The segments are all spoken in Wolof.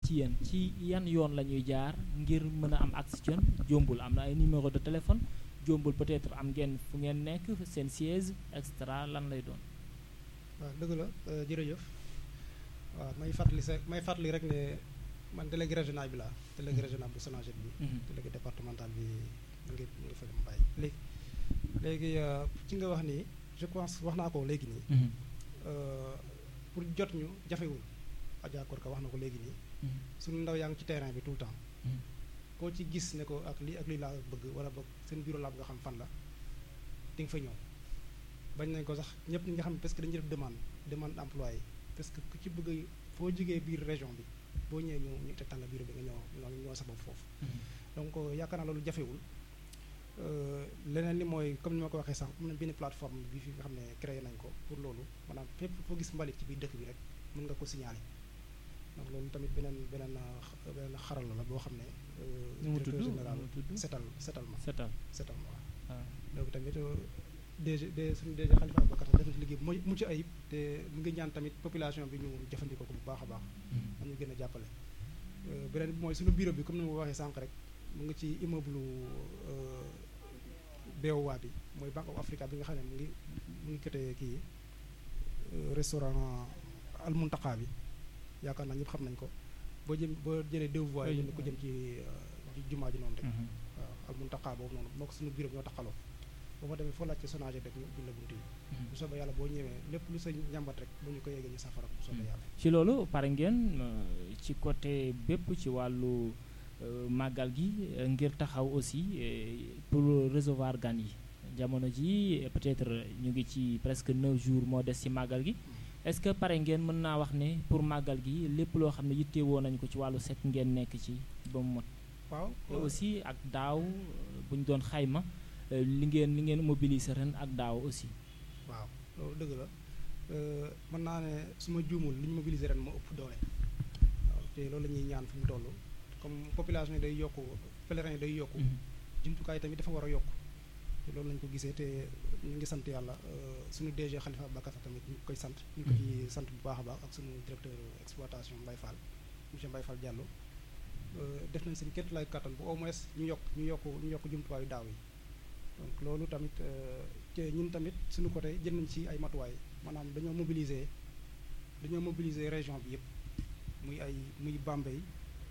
ci yéen ci yan yoon la ñuy jaar ngir mën a am accès ci yéen jombul am na ay numéro de téléphone jombul peut-être am ngeen fu ngeen nekk seen siège et cetera lan lay doon. waaw dëgg la jërëjëf waaw may fàttali sa may fàttali rek ne man délégué régional bi laa délégué régional bu Sonaged bi. délégué départemental bi mu ngi mu ngi fa mu bàyyi léegi. léegi ci nga wax nii je pense wax naa ko léegi nii. pour jot ñu jafewul Adja Korka wax na ko léegi nii. suñu ndaw yaa ngi ci terrain bi tout le temps. koo ci gis ne ko ak lii ak lii laa bëgg wala boog seen bureau laa bëgg a xam fan la di nga fa ñëw. bañ nañ ko sax ñëpp ñi nga xam ne parce que dañuy def demande demande emploi yi parce que ku ci bëgg foo jógee biir région bi boo ñëwee ñëw ñu tegtal la bureau bi nga ñëw nga ñëw sa bopp foofu. donc yaakaar naa loolu jafewul. leneen li mooy comme ni ma ko waxee sànq am na benn plateforme bi fi nga xam ne créé nañ ko pour loolu maanaam fépp foo gis mbalit ci biir dëkk bi rek mën nga ko signaler donc loolu tamit beneen beneen beneen xarala la boo xam ne. nu mu tudd général setal setal ma. setal setal ma waaw. waaw donc tamit DG de suñu DG Khalifa Ababacar def na ci liggéey bu mucc ayib te mu ngi ñaan tamit population bi ñu jëfandikoo ko bu baax a baax. am ñu gën a jàppale. beneen bi mooy suñu bureau bi comme ni ma ko waxee sànq rek mu ngi ci immeuble. BOA bi mooy Bank of Africa bi nga xam ne mu ngi mu ngi côté kii restaurant Al Muntaqa bi yaakaar naa ñëpp xam nañ ko boo jëm boo jëlee deux voies yi ko jëm ci jumaa ji noonu rek waaw Al Muntaqa boobu noonu moo ko suñu bureau bi ñoo taxaloo boo fa demee foo laaj ci Sonaged rek ñu ubbil la bunt yi bu soobee yàlla boo ñëwee lépp lu sa njàmbat rek bu ñu ko yeggee ñu safara bu soobee yàlla ci loolu pare ngeen ci côté bépp ci wàllu màggal gi ngir taxaw aussi pour recevoir gan yi jamono ji peut-être ñu ngi ci presque 9 jours moo des ci màggal gi est-ce que pare ngeen mën naa wax ne pour màggal gi lépp loo xam ne yittewoo nañu ko ci wàllu set ngeen nekk ci ba mu mot. waaw te aussi ak daaw bu ñu doon xayma li ngeen li ngeen mobiliser ren ak daaw aussi. waaw loolu dëgg la mën naa ne su ma juumul li ñu mobiliser ren moo ëpp doole waaw te loolu la ñuy ñaan fu mu toll. comme population yi day yokku pèlerin yi day yokku jumtukaay tamit dafa war a yokku te loolu lañu ko gisee te ñu ngi sant yàlla suñu DG Khalifa Ababacar tamit ñu koy sant ñu ko ci sant bu baax a baax ak suñu directeur exploitation Mbaye Fall monsieur Mbaye Fall Diallo def nañ seen képp lay kattan bu au moins ñu yokk ñu yokk ñu yokk jumtuwaayu daaw yi donc loolu tamit te ñun tamit suñu côté jël nañ ci ay matuwaay maanaam dañoo mobiliser dañoo mobiliser région bi yëpp muy ay muy Bambey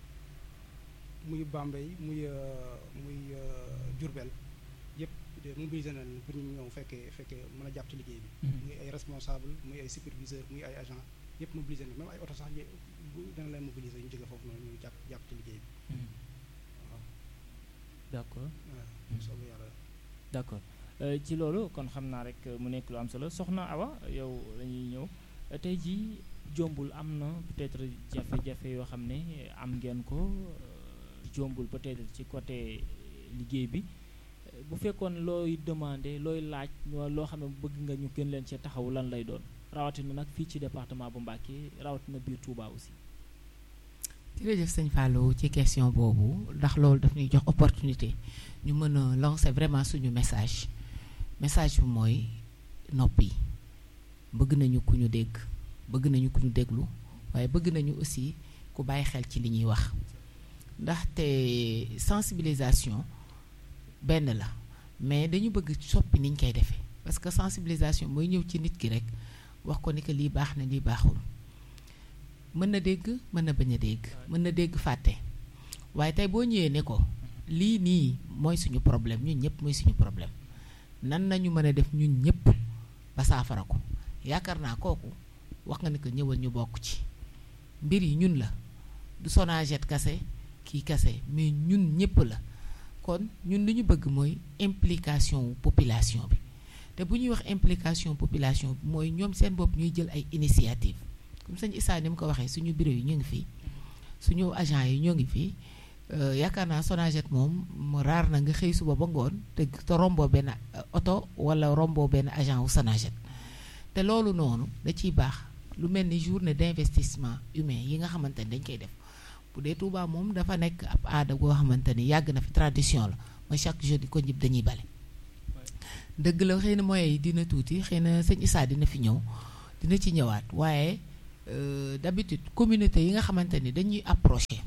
muy Bambey muy muy Diourbel yëpp mobilisé nañ pour ñu ñëw fekkee fekkee mën a jàpp ci liggéey bi. muy ay responsable muy ay superviseur muy ay agent yëpp mobilisé nañ même ay oto sax bu dana leen mobiliser ñu jóge foofu noonu ñu jàpp jàpp ci liggéey bi. waaw. d'accord. waaw soobee yàlla. d'accord ci loolu kon xam naa rek mu nekk lu am solo soxna Awa yow lañuy ñëw tey jii jombul am na peut-être jafe-jafe yoo xam ne am ngeen ko. jombul peut-être ci côté liggéey bi bu fekkoon looy demander looy laaj loo xam ne bëgg nga ñu gën leen ci taxaw lan lay doon rawatina nag fii ci département bu Mbacké rawatina biir Touba aussi. jërëjëf sëñ Fallou ci question boobu ndax loolu daf ñuy jox opportunité ñu mën a lancer vraiment suñu message message bi mooy noppi bëgg nañu ku ñu dégg bëgg nañu ku ñu déglu waaye bëgg nañu aussi ku bàyyi xel ci li ñuy wax. ndaxte sensibilisation benn la mais dañu bëgg soppi niñ koy defee parce que sensibilisation mooy ñëw ci nit ki rek wax ko ni que lii baax na lii baaxul mën na dégg mën na bañ a dégg mën na dégg fàtte waaye tey boo ñëwee ne ko lii nii mooy suñu problème ñun ñëpp mooy suñu problème nan nañu mën a def ñun ñëpp ba saafara ko yaakaar naa kooku wax nga ni que ñëwal ñu bokk ci mbir yi ñun la du Sonaged kase kii kase mais ñun ñëpp la kon ñun li ñu bëgg mooy implication population bi te bu ñuy wax implication population bi mooy ñoom seen bopp ñuy jël ay initiative comme sëñ Issa ni mu ko waxee suñu bureau yi ñu ngi fii suñu agent yi ñoo ngi fii yaakaar naa Sonaged moom mu raar na nga xëy suba ba ngoon te te romboo benn oto wala romboo benn agent wu Sonaged te loolu noonu da ciy baax lu mel ni journée d'investissement humain yi nga xamante ni dañ koy def bu dee Touba moom dafa nekk ab aada goo xamante ni yàgg na fi tradition la mooy chaque jeudi ko ñëpp dañuy bale dëgg la xëy na moyens yi dina tuuti xëy na sëñ Issa dina fi ñëw dina ci ñëwaat waaye d'habitude communauté yi nga xamante ni dañuy approché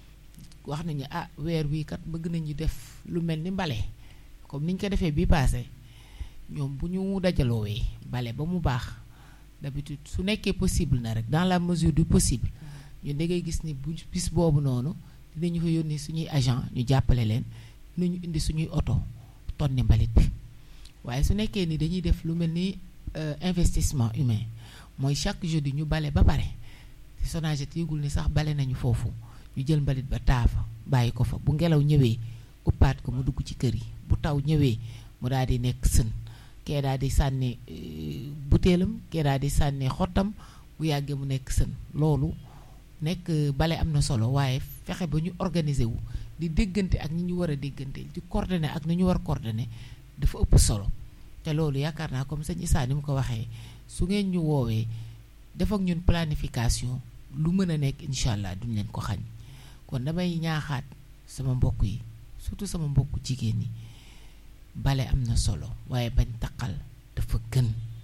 wax nañu ah weer wii kat bëgg nañu def lu mel ni mbale comme niñ ko defee bii passé ñoom bu ñu dajaloowee bale ba mu baax d'habitude su nekkee possible na rek dans la mesure du possible ñu da ngay gis ni bu bis boobu noonu dinañu fa yónni suñuy agent ñu jàppale leen dinañu indi suñuy oto tonni mbalit bi waaye su nekkee ni dañuy def lu mel ni investissement humain mooy chaque jeudi ñu bale ba pare te Sonaged yëgul ni sax bale nañu foofu ñu jël mbalit ba taafa bàyyi ko fa bu ngelaw ñëwee uppaat ko mu dugg ci kër yi bu taw ñëwee mu daal di nekk sën kee daal di sànni butéelam kee daal di sànni xottam bu yàggee mu nekk sën loolu nekk bale am na solo waaye fexe ba ñu organiser wu di déggante ak ñi ñu war a déggante di coordonner ak ni ñu war coordonner dafa ëpp solo te loolu yaakaar naa comme sëñ Issa ni mu ko waxee su ngeen ñu woowee def ak ñun planification lu mën a nekk incha allah duñ leen ko xañ kon damay ñaaxaat sama mbokk yi surtout sama mbokku jigéen ñi bale am na solo waaye bañ taqal dafa gën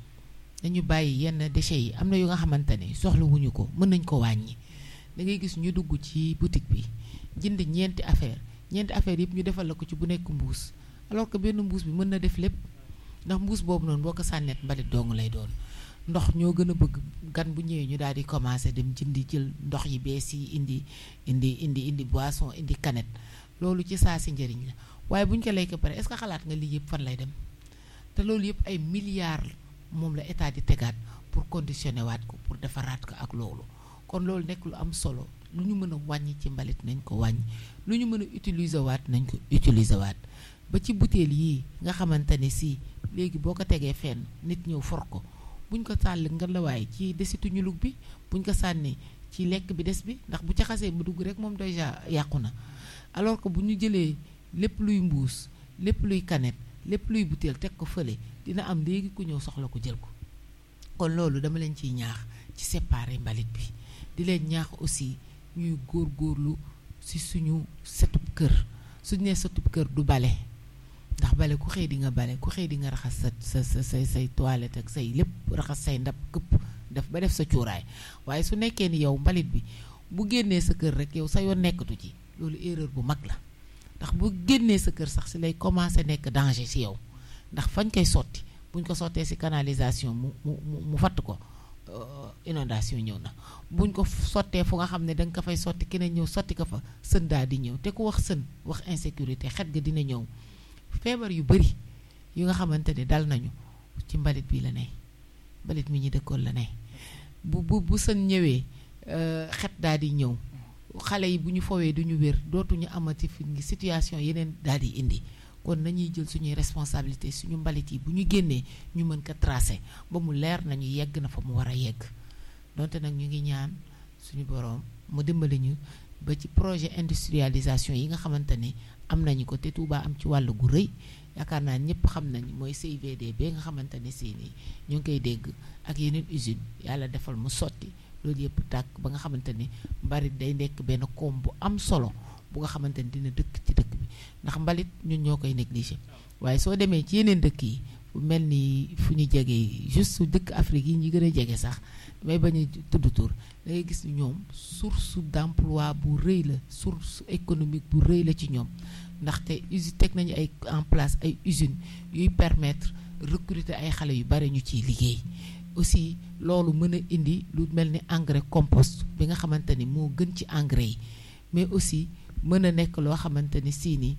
dañu bàyyi yenn déchets yi am na yu nga xamante ne soxlawuñu ko mën nañ ko wàññi da ngay gis ñu dugg ci boutique bi jënd ñeenti affaire ñeenti affaire yëpp ñu defal la ko ci bu nekk mbuus alors que benn mbuus bi mën na def lépp ndax mbuus boobu noonu boo ko sànneet mbalit dong lay doon ndox ñoo gën a bëgg gan bu ñëwee ñu daal di commencé dem jëndi jël ndox yi bees yi indi indi indi indi boisson indi canette loolu ci saa si njëriñ la waaye bu ñu ko lay ko pare est-ce que xalaat nga lii yëpp fan lay dem te loolu yëpp ay milliards moom la état di tegaat pour conditionner waat ko pour defaraat ko ak loolu kon loolu nekk lu am solo lu ñu mën a wàññi ci mbalit nañ ko wàññi lu ñu mën a utiliser waat nañ ko utiliser waat ba ci butéel yii nga xamante ne si léegi boo ko tegee fenn nit ñëw for ko buñ ko sàll nga la waaye ci desitu ñulug bi buñ ko sànni ci lekk bi des bi ndax bu ca xasee bu dugg rek moom déjà yàqu na alors que bu ñu jëlee lépp luy mbuus lépp luy canette lépp luy butéel teg ko fële dina am léegi ku ñëw soxla ko jël ko kon loolu dama leen ciy ñaax ci séparer mbalit bi di leen ñaax aussi ñuy góorgóorlu ci suñu setub kër suñu nee setub kër du bale ndax bale ku xëy di nga bale ku xëy di nga raxas sa sa sa say say toilette ak say lépp raxas say ndab këpp def ba def sa cuuraay waaye su nekkee ni yow mbalit bi bu génnee sa kër rek yow sa yoon nekkatu ci loolu erreur bu mag la ndax bu génnee sa kër sax si lay commencé nekk danger si yow ndax fañ koy sotti buñ ko sottee si canalisation mu mu mu fatt ko inondation ñëw na buñ ko sottee fu nga xam ne da nga ko fay sotti keneen ñëw sotti ko fa sën daal di ñëw te ku wax sën wax insécurité xet ga dina ñëw feebar yu bari yu nga xamante ne dal nañu ci mbalit bi la ne mbalit mi ñu dëkkoon la ne bu bu bu sën ñëwee xet daal di ñëw xale yi bu ñu fowee duñu wér dootuñu amati fi ngi situation yeneen daal di indi kon nañuy jël suñuy responsabilité suñu mbalit yi bu ñu génnee ñu mën ko tracé ba mu leer nañu yegg na fa mu war a yegg donte nag ñu ngi ñaan suñu boroom mu dimbali ñu ba ci projet industrialisation yi nga xamante ni am nañu ko te Touba am ci wàll gu rëy yaakaar naa ñëpp xam nañ mooy CIVD ba nga xamante ne si nii ñu ngi koy dégg ak yeneen usine yàlla defal mu sotti loolu yëpp tàkk ba nga xamante ni mbalit day nekk benn koom bu am solo bu nga xamante ni dina dëkk ci dëkk bi ndax mbalit ñun ñoo koy négligé waaye soo demee ci yeneen dëkk yi fu mel ni fu ñu jege juste dëkk Afrique yi ñu gën a jege sax damay bañ a tudd tur da ngay gis ñoom source d'emploi bu rëy la source économique bu rëy la ci ñoom ndaxte usine teg nañu ay en place ay usines yuy permettre recruter ay xale yu bari ñu ciy liggéey aussi loolu mën a indi lu mel ni engrais compost bi nga xamante ni moo gën ci engrais yi mais aussi mën a nekk loo xamante ni sii nii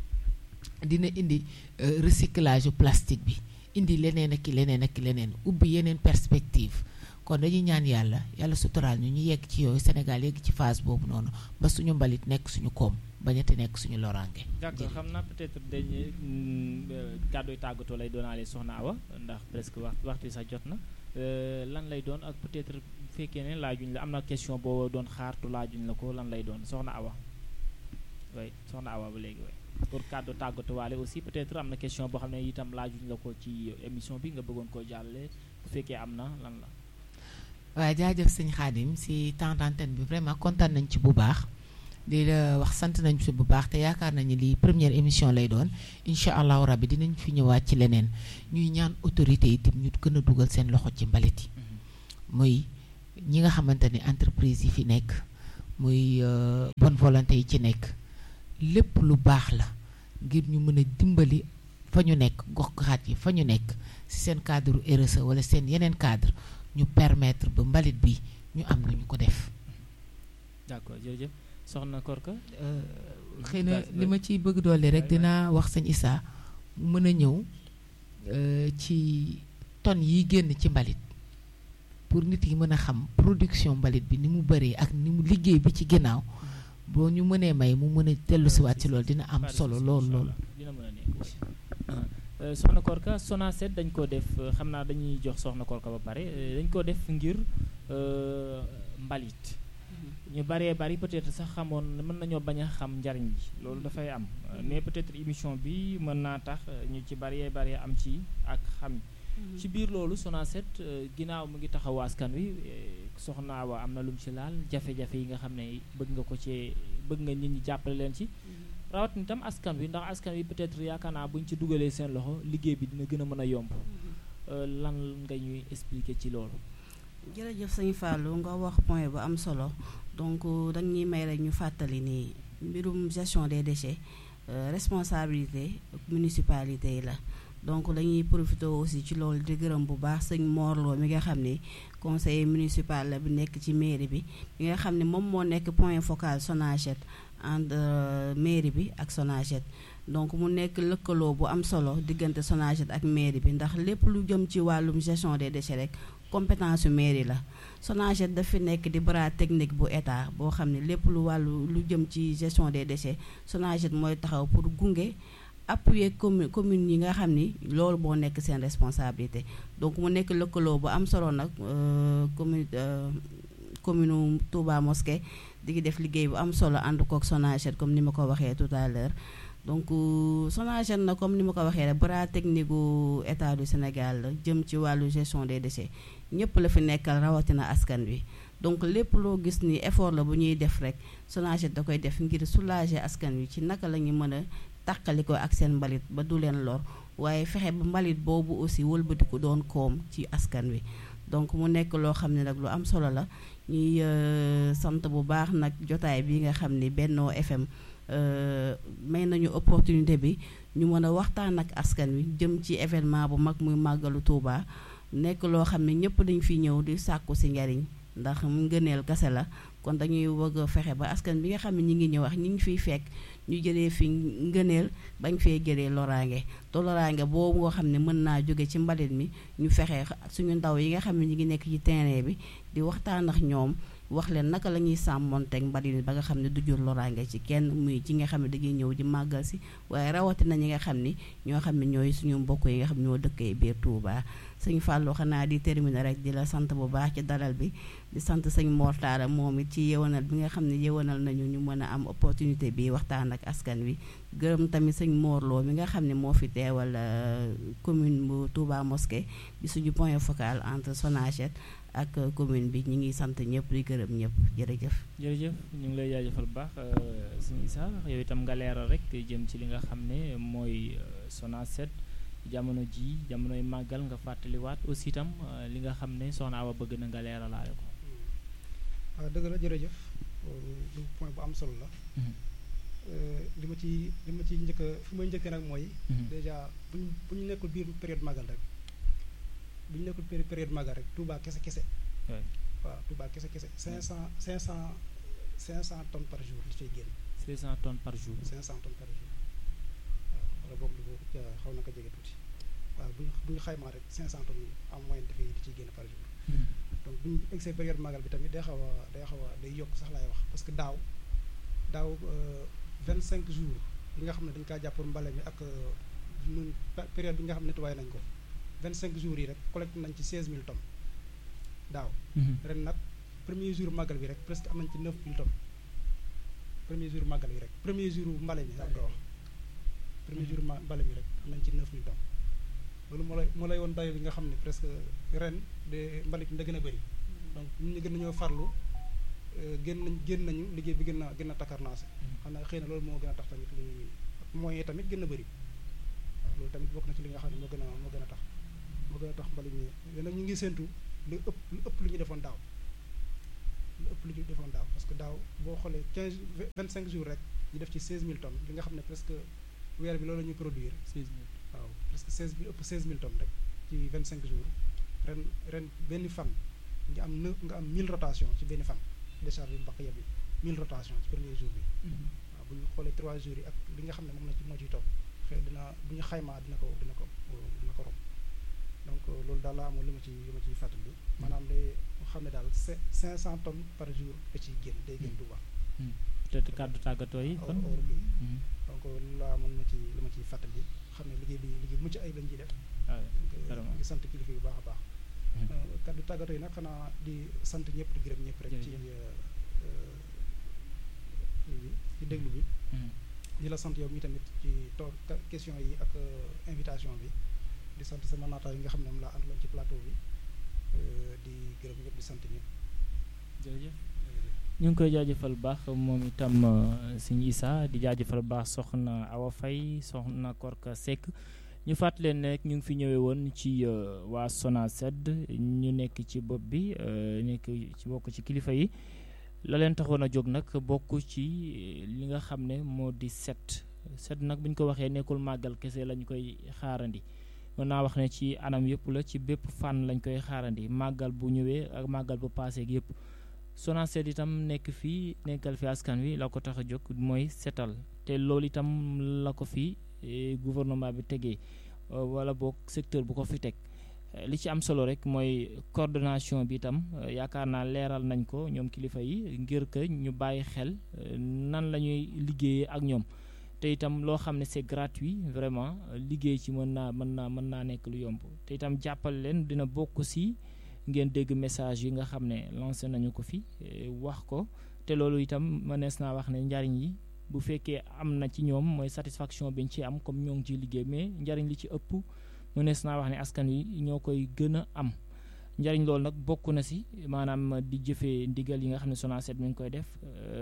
dina indi recyclage plastique bi indi leneen ak leneen ak leneen ubbi yeneen perspective kon dañuy ñaan yàlla yàlla suturaal ñu ñu yegg ci yooyu Sénégal yegg ci phase boobu noonu ba suñu mbalit nekk suñu koom bañati nekk suñu loraange. d'accord xam naa peut-être dañuy kàddu tàggatoo lay doonaale soxna Awa ndax presque wax waxtu sax jot na lan lay doon ak peut-être bu fekkee ne laajuñ la am na question boo doon xaartu laajuñ la ko lan lay doon soxna Awa way soxna Awa ba léegi way pour kàddu tàggatuwaale aussi peut-être am na question boo xam ne itam laajuñ la ko ci émission bi nga bëggoon koo jàllale bu fekkee am na lan la. waaw jaajëf sëñ Xaadim si temps d'antenne bi vraiment kontaan nañ ci bu baax di la wax sant nañ ci bu baax te yaakaar nañu lii première émission lay doon incha allahu rabbi dinañ fi ñëwaat ci leneen ñuy ñaan autorité yi tim ñu gën a dugal seen loxo ci mbalit yi muy ñi nga xamante ni entreprise yi fi nekk muy bonne volonté yi ci nekk lépp lu baax la ngir ñu mën a dimbali fa ñu nekk gox-goxaat yi fa ñu nekk ci seen cadre RSE wala seen yeneen cadre ñu permettre ba mbalit bi ñu am nañu ko def. d'accord jërëjëf soxna Korka. xëy na li ma ciy bëgg doole rek dinaa wax sëñ Issa mu mën a ñëw ci tonnes yi génn ci mbalit pour nit yi mën a xam production mbalit bi ni mu bëree ak ni mu liggéey bi ci ginnaaw boo ñu mënee may mu mën a dellu siwaat ci loolu dina am solo lool lool. dina mën a nekk soxna Korka Sonacet dañ ko def xam naa dañuy jox soxna Korka ba pare dañ ko def ngir mbalit. ñu baree bari peut-être sax xamoon mën nañoo bañ a xam njariñ bi loolu dafay am mais peut-être émission bi mën naa tax ñu ci baree bari am ci ak xam ci biir loolu Sonacet ginnaaw mu ngi taxaw askan wi soxna wa am na lu mu ci laal jafe-jafe yi nga xam ne bëgg nga ko ci bëgg nga nit ñi jàppale leen ci rawat ni tam askan wi ndax askan wi peut-être yaakaar naa bu ñu ci dugalee seen loxo liggéey bi dina gën a mën a yomb lan nga ñuy expliquer ci loolu jërëjëf sëñ Fallou nga wax point bu am solo donc dañuy may rek ñu fàttali ni mbirum gestion des déchets responsabilité municipalité yi la donc dañuy profité aussi ci loolu di gërëm bu baax sëñ Morlo mi nga xam ni conseiller municipal la bi nekk ci mairie bi mi nga xam ne moom moo nekk point focal Sonacet entre mairie bi ak Sonacet donc mu nekk lëkkaloo bu am solo diggante Sonacet ak mairie bi ndax lépp lu jëm ci wàllum gestion des déchets rek compétence yu mairie la Sonacet daf fi nekk di bras technique bu état boo xam ne lépp lu wàllu lu jëm ci gestion des déchets Sonacet mooy taxaw pour gunge appuyer commune commune yi nga xam ni loolu moo nekk seen responsabilité donc mu nekk lëkkaloo bu am solo nag commune commune Touba Mosquée di def liggéey bu am solo ànd kook Sonacet comme ni ma ko waxee tout à l'heure donc Sonacet na comme ni ma ko waxee rek bras technique gu état du Sénégal la jëm ci wàllu gestion des déchets ñëpp la fi nekkal rawatina askan wi donc lépp loo gis ni effort la bu ñuy def rek Sonacet da koy def ngir soulager askan wi ci naka la ñu mën a tàqali ko ak seen mbalit ba du leen lor waaye fexe ba mbalit boobu aussi wëlbatiku doon koom ci askan wi donc mu nekk loo xam ne nag lu am solo la ñuy sant bu baax nag jotaay bi nga xam ni Benno FM may nañu opportunité bi ñu mën a waxtaan ak askan wi jëm ci événement bu mag muy màggalu Touba nekk loo xam ne ñëpp dañ fi ñëw di sàkku si njariñ ndax ngëneel kase la kon dañuy bëgg a fexe ba askan bi nga xam ne ñi ngi ñëw wax ñi ngi fiy fekk ñu jëlee fi ngëneel bañ fee jëlee loraange te loraange boobu nga xam ne mën naa jóge ci mbalit mi ñu fexe suñu ndaw yi nga xam ne ñi ngi nekk ci terrain bi di waxtaan ak ñoom wax leen naka la ñuy sàmmonteeg mbalit mi ba nga xam ne du jur loraange ci kenn muy ci nga xam ne dañuy ñëw di màggal si waaye rawatina ñi nga xam ni ñoo xam ne ñooy suñu mbokk yi nga xam ne ñoo dëkkee biir Touba sëñ Fallou xanaa di terminer rek di la sant bu baax ci dalal bi di sant sëñ Mortara moom it ci yewanal bi nga xam ne yewanal nañu ñu mën a am opportunité bi waxtaan ak askan wi gërëm tamit sëñ Morlo mi nga xam ne moo fi teewal commune bu Touba Mosquée di suñu point focal entre Sonacet ak commune bi ñu ngi sant ñëpp di gërëm ñëpp jërëjëf. jërëjëf ñu ngi lay jaajëfal bu baax sëñ Issa yow itam nga leeral rek jëm ci li nga xam ne mooy Sonacet jamono ji jamonoy màggal nga fàttaliwaat aussi itam li nga xam ne soxna Awa bëgg na nga leeralaale ko. waaw dëgg la jërëjëf lu point bu am solo la. li ma ci li ma ci njëkk fi may njëkkee nag mooy. déjà bu ñu bu ñu nekkul biir période màggal rek. bu ñu nekkul période màggal rek Touba kese kese. waaw Touba kese kese 500 500 500 tonnes par jour li cay génn. 500 tonnes par jour. 500 tonnes par jour waaw wala boog lu ko xaw na ko jege tuuti waaw bu ñu bu ñu xaymaa rek 500 tonnes en moyenne dafay di ciy génn par jour. donc bu ñu egsee période màggal bi tamit day xaw a day xaw a day yokk sax laay wax parce que daaw daaw 25 jours yi nga xam ne dañu kaa jàppoon mbale mi ak ñun période bi nga xam ne nettoyé nañ ko. 25 jours yi rek collecté nañ ci 16000 tonnes daaw. ren nag premier jour màggal bi rek presque am nañ ci 9000 tonnes premier jour màggal bi rek premier jour mbale mi sax nga wax premier jour mbale mi rek am nañ ci 9000 tonnes loolu moo lay moo lay woon dayo bi nga xam ne presque ren de mbalit mi da gën a bëri donc ñun ñu gën nañoo farlu génn nañ génn nañu liggéey bi gën a gën a takkarnaase xam naa xëy na loolu moo gën a tax tamit li moyens tamit gën a bëri waaw loolu tamit bokk na ci li nga xam ne moo gën a moo gën a tax moo gën a tax mbalit mi léegi nag ñu ngi séntu lu ëpp lu ëpp lu ñu defoon daaw lu ëpp lu ñu defoon daaw parce que daaw boo xoolee quinze vingt cinq jours rek ñu def ci seize mille tonnes li nga xam ne presque weer bi loolu la ñuy produire waaw presque seize bi ëpp seize mille tonnes rek ci vingt cinq jours ren ren benn fan nga am neuf nga am mille rotation ci benn fan décharge bi mbaq yeb bi mille rotation ci premier jour bi waaw bu ñu xoolee trois jours yi ak li nga xam ne moom la ci moo ciy topp xëy dina bu ñu xaymaa dina ko dina ko dina ko romb donc loolu daal laa amoon li ma ci li ma ciy fàttali maanaam day xam ne daal cinq cent tonnes par jour da ciy génn day génn Touba. te kàddu tàggatoo yi kon or bi donc loolu laa amoon ma ci li ma ciy fàttali xam ne liggéey bi liggéey mucc ay lañ ciy def donc ngi sant kilifa yu baax a baax kàddu tàggatoo yi nag xanaa di sant ñëpp di gërëm ñëpp rek ci ci déglu bi di la sant yow mi tamit ci toog question yi ak invitation bi di sant sama naataay yi nga xam ne moom laa àndaloon ci plateau bi di gërëm ñëpp di sant ñëpp. jërëjëf ñu ngi koy jaajëfal baax moom itam sëñ Issa di jaajëfal baax soxna Awa Faye soxna Korka Seck ñu fàttali leen ne ñu ngi fi ñëwee woon ci waa SONACED ñu nekk ci bopp bi nekk ci bokk ci kilifa yi la leen taxoon a jóg nag bokk ci li nga xam ne moo di set set nag bu ñu ko waxee nekkul màggal kese lañ koy xaarandi. mën naa wax ne ci anam yëpp la ci bépp fànn lañ koy xaarandi màggal bu ñëwee ak màggal bu paaseeg yëpp SONACED itam nekk fii nekkal fi askan wi la ko tax a jóg mooy setal te loolu itam la ko fi gouvernement bi tegee wala boog secteur bu ko fi teg li ci am solo rek mooy coordination bi itam yaakaar naa leeral nañ ko ñoom kilifa yi ngir que ñu bàyyi xel nan la ñuy liggéeyee ak ñoom te itam loo xam ne c'est gratuit vraiment liggéey ci mën naa mën naa mën naa nekk lu yomb te itam jàppale leen dina bokk si ngeen dégg message yi nga xam ne lancé nañu ko fi wax ko te loolu itam mënees naa wax ne njariñ yi bu fekkee am na ci ñoom mooy satisfaction bi ñu ci am comme ñoo ngi ciy liggéey mais njariñ li ci ëpp mënees naa wax ne askan wi ñoo koy gën a am njariñ loolu nag bokk na si maanaam di jëfee ndigal yi nga xam ne SONACED mi ngi koy def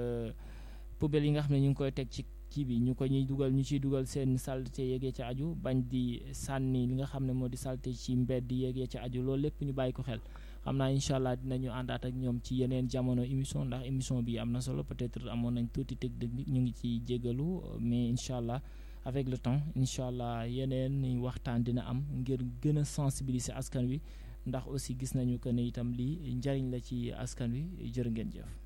poubelle yi nga xam ne ñu ngi koy teg ci kii bi ñu ko ñuy dugal ñu ciy dugal seen saleté yeegee ca aju bañ di sànni li nga xam ne moo di saleté ci mbedd yeegee ca aju loolu lépp ñu bàyyi ko xel xam naa incha allah dinañu àndaat ak ñoom ci yeneen jamono émission ndax émission bi am na solo peut-être amoon nañ tuuti technique ñu ngi ci jégalu mais incha allah avec le temps incha allah yeneen waxtaan dina am ngir gën a sensibiliser askan wi ndax aussi gis nañu que ne itam lii njariñ la ci askan wi jërë ngeen jëf